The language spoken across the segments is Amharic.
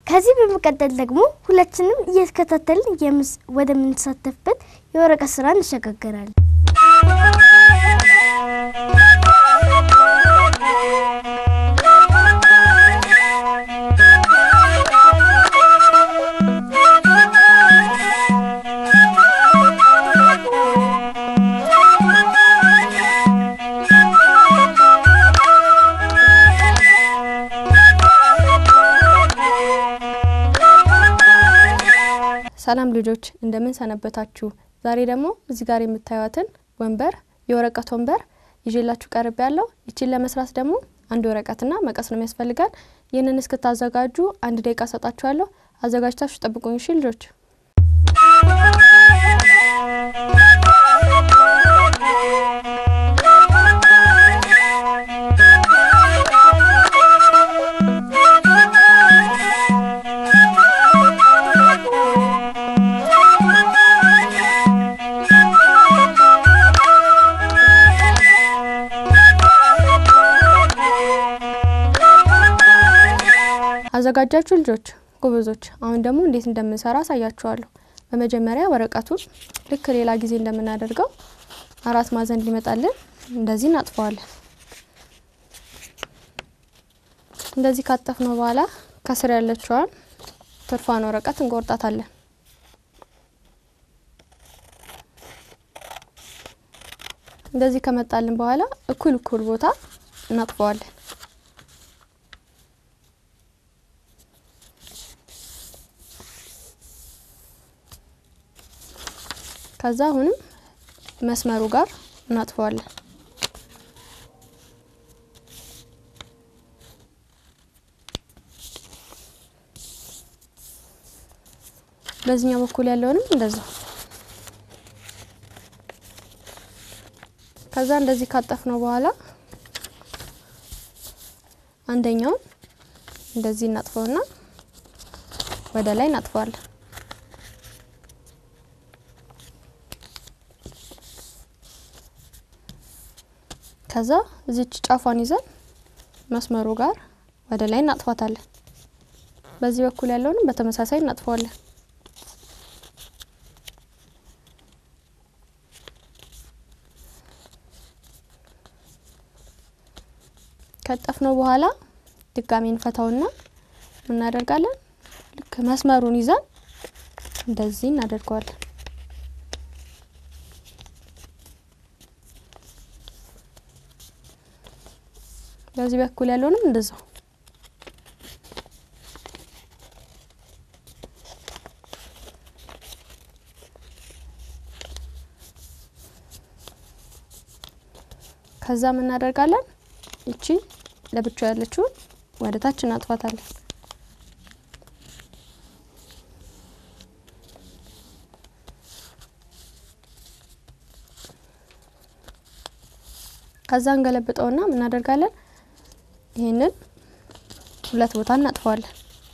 ከዚህ በመቀጠል ደግሞ ሁላችንም እየተከታተልን የምስ ወደምንሳተፍበት የወረቀት ስራ እንሸጋገራለን። ሰላም ልጆች እንደምን ሰነበታችሁ? ዛሬ ደግሞ እዚህ ጋር የምታዩትን ወንበር የወረቀት ወንበር ይዤላችሁ ቀርብ ያለው ይችን ለመስራት ደግሞ አንድ ወረቀትና መቀስ ነው የሚያስፈልጋል። ይህንን እስክታዘጋጁ አንድ ደቂቃ ሰጣችኋለሁ። አዘጋጅታችሁ ጠብቁኝ። እሺ ልጆች። አዘጋጃችሁ ልጆች ጎበዞች። አሁን ደግሞ እንዴት እንደምንሰራ አሳያችኋለሁ። በመጀመሪያ ወረቀቱን ልክ ሌላ ጊዜ እንደምናደርገው አራት ማዕዘን ሊመጣልን እንደዚህ እናጥፈዋለን። እንደዚህ ካጠፍነው በኋላ ከስር ያለችዋን ትርፏን ወረቀት እንቆርጣታለን። እንደዚህ ከመጣልን በኋላ እኩል እኩል ቦታ እናጥፈዋለን። ከዛ አሁንም መስመሩ ጋር እናጥፈዋለን። በዚህኛው በኩል ያለውንም እንደዛ። ከዛ እንደዚህ ካጠፍነው በኋላ አንደኛውን እንደዚህ እናጥፈውና ወደ ላይ እናጥፈዋለን። ከዛ እዚች ጫፏን ይዘን መስመሩ ጋር ወደ ላይ እናጥፋታለን። በዚህ በኩል ያለውንም በተመሳሳይ እናጥፈዋለን። ከጠፍነው በኋላ ድጋሚ እንፈታውና እናደርጋለን። ልክ መስመሩን ይዘን እንደዚህ እናደርገዋለን። በዚህ በኩል ያለውንም እንደዛው ከዛ ምን እናደርጋለን? እቺ ለብቻ ያለችውን ወደ ታች እናጥፋታለን። ከዛ እንገለብጠውና ምን እናደርጋለን? ይህንን ሁለት ቦታ እናጥፈዋለን።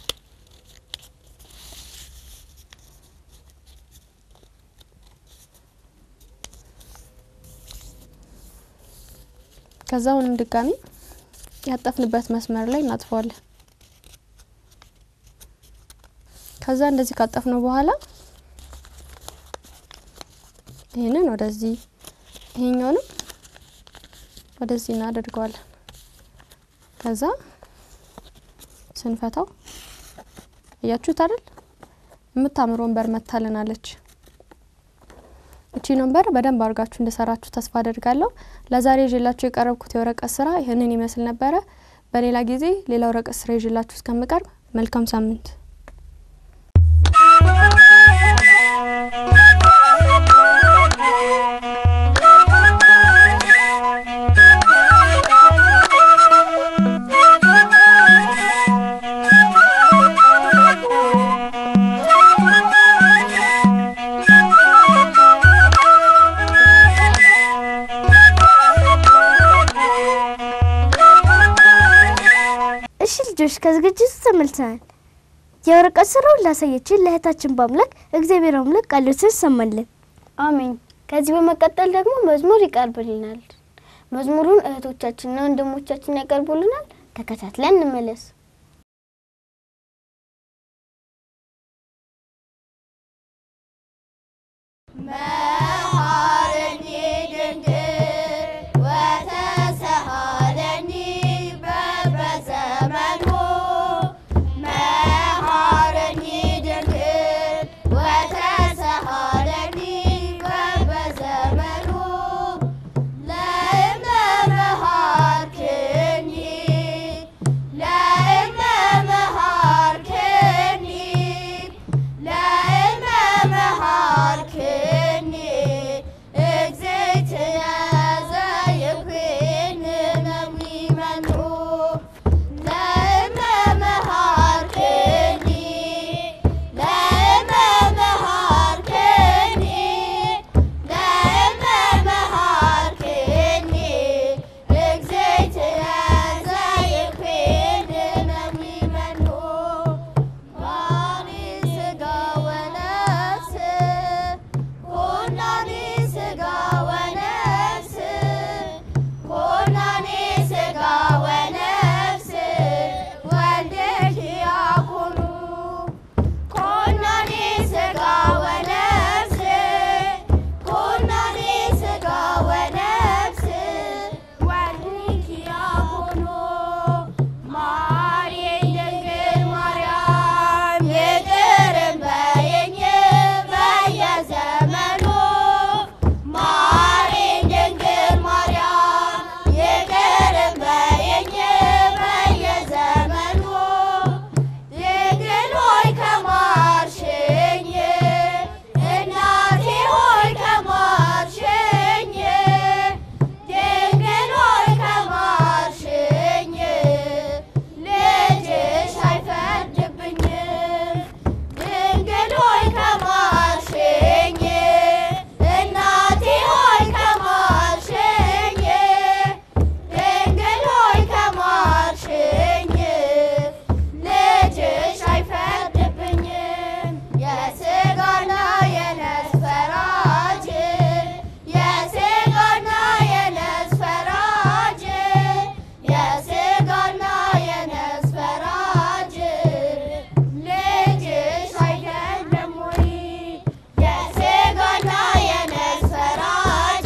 ከዛ አሁንም ድጋሚ ያጠፍንበት መስመር ላይ እናጥፈዋለን። ከዛ እንደዚህ ካጠፍነው በኋላ ይህንን ወደዚህ ይሄኛውንም ወደዚህ እናደርገዋለን። ከዛ ስንፈታው እያችሁት አይደል? የምታምር ወንበር መታልናለች። እቺን ወንበር በደንብ አድርጋችሁ እንደሰራችሁ ተስፋ አደርጋለሁ። ለዛሬ ይዤላችሁ የቀረብኩት የወረቀት ስራ ይህንን ይመስል ነበረ። በሌላ ጊዜ ሌላ ወረቀት ስራ ይዤላችሁ እስከምቀርብ መልካም ሳምንት። እሺ ልጆች ከዝግጅቱ ተመልሰናል። የወረቀት ስራውን ላሳየችን ለእህታችን በአምላክ እግዚአብሔር አምላክ ቃሎትን ሰማልን። አሜን። ከዚህ በመቀጠል ደግሞ መዝሙር ይቀርብልናል። መዝሙሩን እህቶቻችንና ወንድሞቻችን ያቀርቡልናል። ተከታትለን እንመለስ። መሐረኒ ድንግል ወተሰሃለኒ በበዘመኑ መሐረኒ ድንግል ወተሰሃለኒ በበዘመኑ ለእመ መሃርክኒ ለእመ መሃርክኒ ለእመ መሃርክኒ እግዝእትየ ዘይኩን መሚመኑ ለእመ መሃርክኒ ለእመ መሃርክኒ ለእመ መሃርክኒ እግዝእትየ ዘይኩን መሚመኑ ማሪ ስጋ ወነፍስ ኮናኒ ስጋ ወነፍስ ኮናኒ ስጋ ወነፍስ ወልድኪ ያኩኑ ኮናኒ ስጋ ወነፍስ ኮናኒ ስጋ ወነፍስ ወልድኪ ያኩኑ ማርያም ድንግል ማርያም ይቅር በይኝ በየዘመኑ ማርያም ድንግል ማርያም ይቅር በይኝ በየዘመኑ ድንግል ሆይ ከማርሽኝ እናቴ ሆይ ከማርሽኝ ድንግል ሆይ ከማርሽኝ ልጅሽ አይፈርድብኝም ድንግል ሆይ ከማርሽኝ እናቴ ሆይ ከማርሽኝ ድንግል ሆይ ከማርሽኝ ልጅሽ አይፈርድብኝም የስጋና የነፍስ ፈራጅ የስጋና የነፍስ ፈራጅ የስጋና የነፍስ ፈራጅ ልጅሽ አይደለም ወይ የስጋና የነፍስ ፈራጅ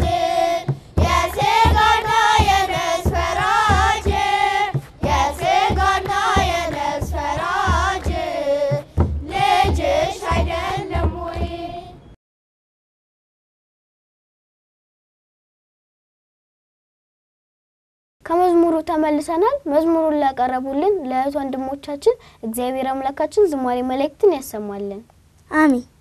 የስጋና የነፍስ ፈራጅ የስጋና የነፍስ ፈራጅ ልጅሽ አይደለም ወይ ከመዝሙሩ ተመልሰናል። መዝሙሩን ላቀረቡልን ለእህት ወንድሞቻችን እግዚአብሔር አምላካችን ዝማሬ መላእክትን ያሰማልን። አሜን።